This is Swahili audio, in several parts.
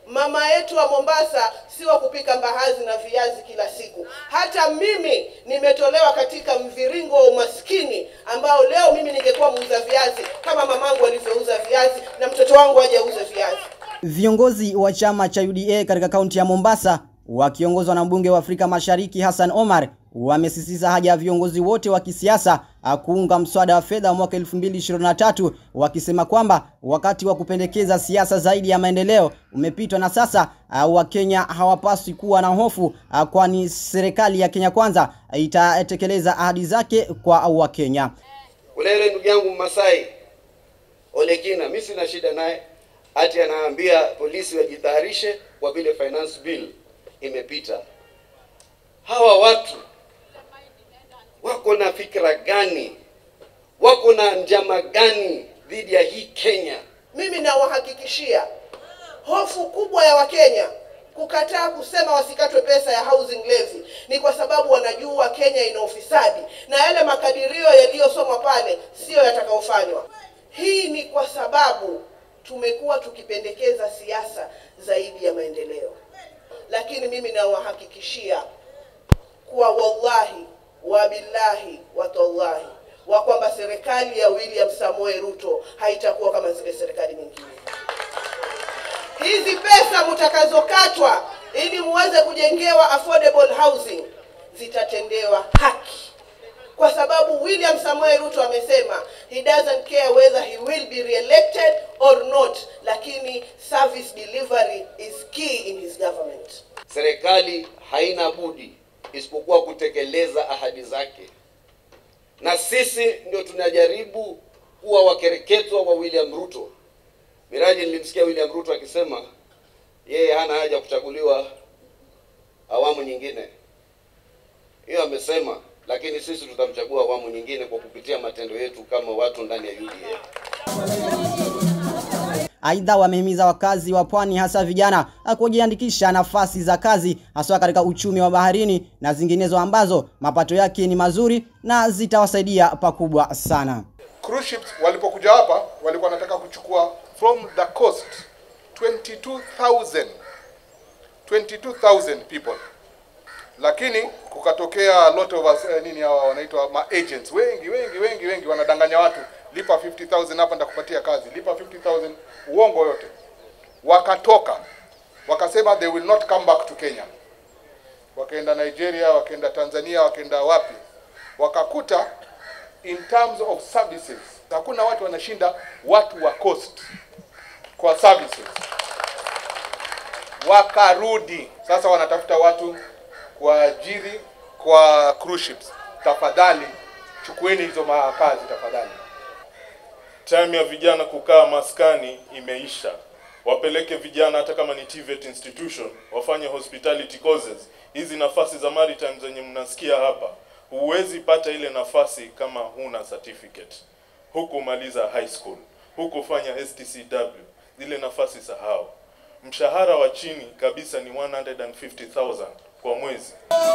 mama yetu wa Mombasa si wa kupika mbaazi na viazi kila siku. Hata mimi nimetolewa katika mviringo wa umaskini ambao leo mimi ningekuwa muuza viazi kama mamangu alivyouza viazi na mtoto wangu aje auze viazi. Viongozi wa chama cha UDA katika kaunti ya Mombasa wakiongozwa na mbunge wa Afrika Mashariki Hassan Omar wamesisitiza haja ya viongozi wote wa kisiasa kuunga mswada wa fedha wa mwaka 2023 wakisema kwamba wakati wa kupendekeza siasa zaidi ya maendeleo umepitwa na sasa Wakenya hawapaswi kuwa na hofu kwani serikali ya Kenya Kwanza itatekeleza ahadi zake kwa Wakenya. Ule ndugu yangu Masai Olekina, mimi sina shida naye, ati anaambia polisi wajitayarishe kwa vile finance bill imepita. Hawa watu wako na fikra gani? Wako na njama gani dhidi ya hii Kenya? Mimi nawahakikishia hofu kubwa ya Wakenya kukataa kusema wasikatwe pesa ya housing levy ni kwa sababu wanajua Kenya ina ufisadi na yale makadirio yaliyosomwa pale siyo yatakayofanywa. Hii ni kwa sababu tumekuwa tukipendekeza siasa zaidi ya maendeleo, lakini mimi nawahakikishia kuwa wallahi wabillahi watallahi wa kwamba serikali ya William Samoei Ruto haitakuwa kama zile serikali nyingine. Hizi pesa mtakazokatwa ili muweze kujengewa affordable housing zitatendewa haki, kwa sababu William Samoei Ruto amesema he doesn't care whether he will be re-elected or not, lakini service delivery is key in his government. Serikali haina budi isipokuwa kutekeleza ahadi zake, na sisi ndio tunajaribu kuwa wakereketwa wa William Ruto. Miraji, nilimsikia William Ruto akisema yeye hana haja kuchaguliwa awamu nyingine. Hiyo amesema, lakini sisi tutamchagua awamu nyingine kwa kupitia matendo yetu kama watu ndani ya UDA. Aidha, wamehimiza wakazi wa pwani hasa vijana kujiandikisha nafasi za kazi haswa katika uchumi wa baharini na zinginezo ambazo mapato yake ni mazuri na zitawasaidia pakubwa sana. Cruise ships walipokuja hapa walikuwa wanataka kuchukua from the coast 22,000 22,000 people, lakini kukatokea lot of us, eh, nini hawa wanaitwa ma agents wengi wengi wengi wengi wanadanganya watu, lipa 50,000 hapa nitakupatia kazi, lipa 50,000, uongo yote. Wakatoka wakasema they will not come back to Kenya, wakaenda Nigeria, wakaenda Tanzania, wakaenda wapi, wakakuta in terms of services hakuna watu wanashinda watu wa coast kwa services. Wakarudi sasa, wanatafuta watu kuajiri kwa cruise ships. Tafadhali chukueni hizo makazi tafadhali. Time ya vijana kukaa maskani imeisha. Wapeleke vijana hata kama ni TVET institution wafanye hospitality courses. Hizi nafasi za maritime zenye mnasikia hapa, huwezi pata ile nafasi kama huna certificate, hukumaliza high school, hukufanya STCW, zile nafasi sahau. Mshahara wa chini kabisa ni 150,000 kwa mwezi.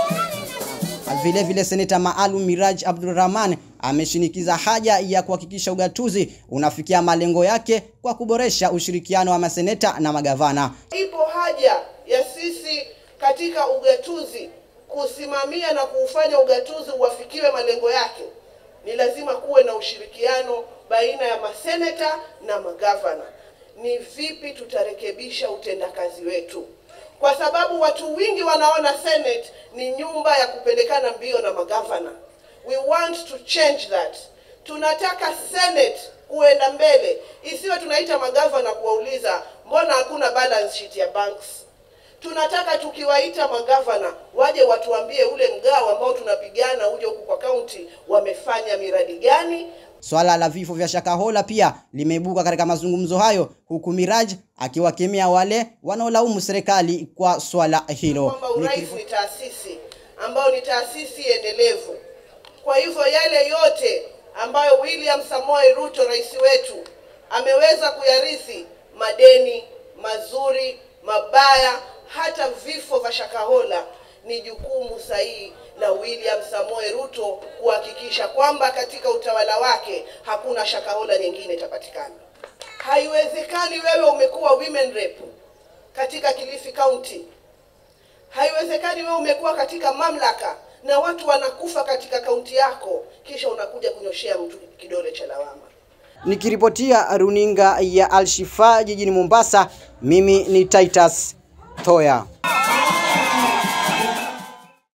Vile vile seneta maalum Miraj Abdulrahman ameshinikiza haja ya kuhakikisha ugatuzi unafikia malengo yake kwa kuboresha ushirikiano wa maseneta na magavana. Ipo haja ya sisi katika ugatuzi kusimamia na kuufanya ugatuzi uwafikiwe malengo yake. Ni lazima kuwe na ushirikiano baina ya maseneta na magavana. Ni vipi tutarekebisha utendakazi wetu? Kwa sababu watu wengi wanaona Senate ni nyumba ya kupelekana mbio na magavana. We want to change that. Tunataka Senate kuenda mbele, isiwe tunaita magavana kuwauliza mbona hakuna balance sheet ya banks. Tunataka tukiwaita magavana waje watuambie ule mgao ambao tunapigana uje huku kwa kaunti wamefanya miradi gani. Swala la vifo vya Shakahola pia limeibuka katika mazungumzo hayo, huku Miraj akiwakemea wale wanaolaumu serikali kwa swala hilo. kwamba urais ni taasisi ambayo ni taasisi endelevu. Kwa hivyo yale yote ambayo William Samoei Ruto rais wetu ameweza kuyarithi, madeni mazuri, mabaya, hata vifo vya Shakahola, ni jukumu sahihi la William Samoei Ruto kuhakikisha kwamba katika utawala wake hakuna Shakahola nyingine itapatikana. Haiwezekani wewe umekuwa women rep katika Kilifi County. Haiwezekani wewe umekuwa katika mamlaka na watu wanakufa katika kaunti yako, kisha unakuja kunyoshea mtu kidole cha lawama. Nikiripotia runinga ya Alshifa jijini Mombasa, mimi ni Titus Thoya.